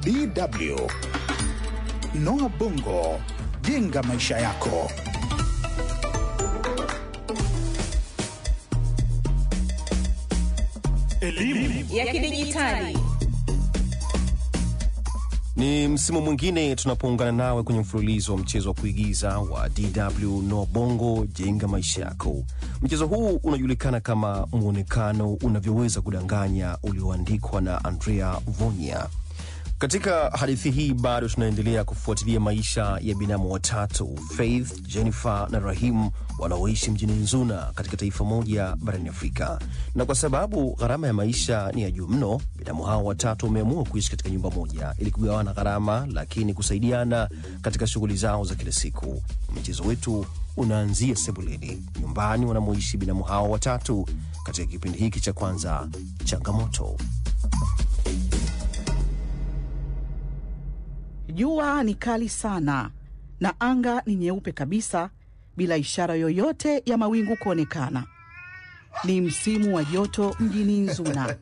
DW. Noah Bongo, jenga maisha yako. Elimu ya kidijitali. Ni msimu mwingine tunapoungana nawe kwenye mfululizo wa mchezo wa kuigiza wa DW Noa Bongo jenga maisha yako. Mchezo huu unajulikana kama mwonekano unavyoweza kudanganya, ulioandikwa na Andrea Vonya. Katika hadithi hii bado tunaendelea kufuatilia maisha ya binamu watatu Faith, Jennifer na Rahim wanaoishi mjini Nzuna katika taifa moja barani Afrika. Na kwa sababu gharama ya maisha ni ya juu mno, binamu hao watatu wameamua kuishi katika nyumba moja ili kugawana gharama, lakini kusaidiana katika shughuli zao za kila siku. Mchezo wetu unaanzia sebuleni, nyumbani wanamoishi binamu hao watatu, katika kipindi hiki cha kwanza, changamoto. Jua ni kali sana na anga ni nyeupe kabisa bila ishara yoyote ya mawingu kuonekana. Ni msimu wa joto mjini Nzuna.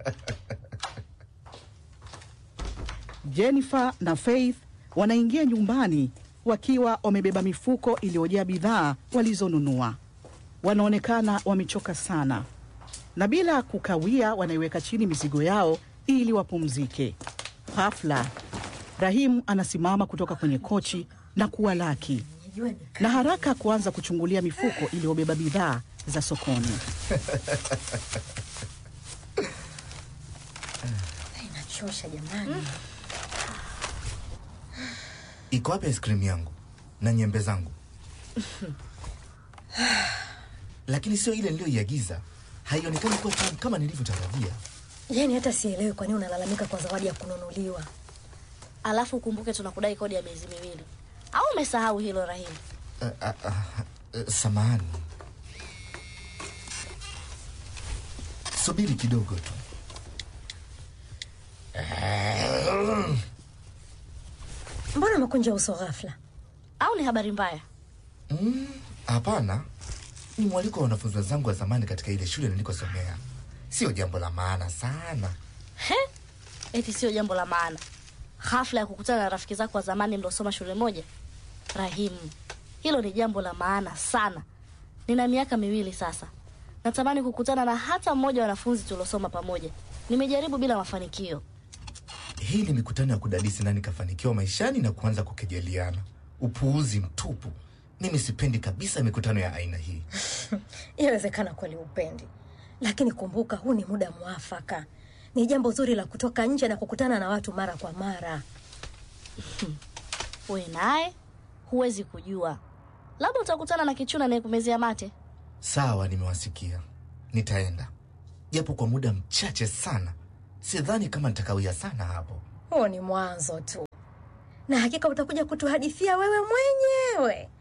Jennifer na Faith wanaingia nyumbani wakiwa wamebeba mifuko iliyojaa bidhaa walizonunua. Wanaonekana wamechoka sana, na bila kukawia wanaiweka chini mizigo yao ili wapumzike. Ghafla Rahim anasimama kutoka kwenye kochi na kuwalaki na haraka kuanza kuchungulia mifuko iliyobeba bidhaa za sokoni. Inachosha jamani. Iko wapi ice cream yangu na nyembe zangu? Lakini sio ile niliyoiagiza, haionekani kuwa tamu kama nilivyotarajia. Yaani hata sielewi kwa nini unalalamika kwa zawadi ya kununuliwa. Alafu ukumbuke tunakudai kodi ya miezi miwili, au umesahau hilo Rahim? Uh, uh, uh, uh, samahani, subiri kidogo tu. Mbona umekunja uso ghafla? Au ni habari mbaya? Mm, Hapana, ni mwaliko wa wanafunzi wenzangu wa zamani katika ile shule nilikosomea. Sio jambo la maana sana. He, eti sio jambo la maana. Hafla ya kukutana na rafiki zako wa zamani mliosoma shule moja. Rahim, hilo ni jambo la maana sana. Nina miaka miwili sasa, natamani kukutana na hata mmoja wa wanafunzi tuliosoma pamoja. Nimejaribu bila mafanikio. Hii ni mikutano ya kudadisi nani kafanikiwa maishani na kuanza kukejeliana. Upuuzi mtupu. Mimi sipendi kabisa mikutano ya aina hii. Inawezekana kweli upendi, lakini kumbuka, huu ni muda mwafaka. Ni jambo zuri la kutoka nje na kukutana na watu mara kwa mara. We naye huwezi kujua, labda utakutana na kichuna anayekumezea mate. Sawa, nimewasikia. Nitaenda japo kwa muda mchache sana. Sidhani kama nitakawia sana hapo. Huo ni mwanzo tu, na hakika utakuja kutuhadithia wewe mwenyewe.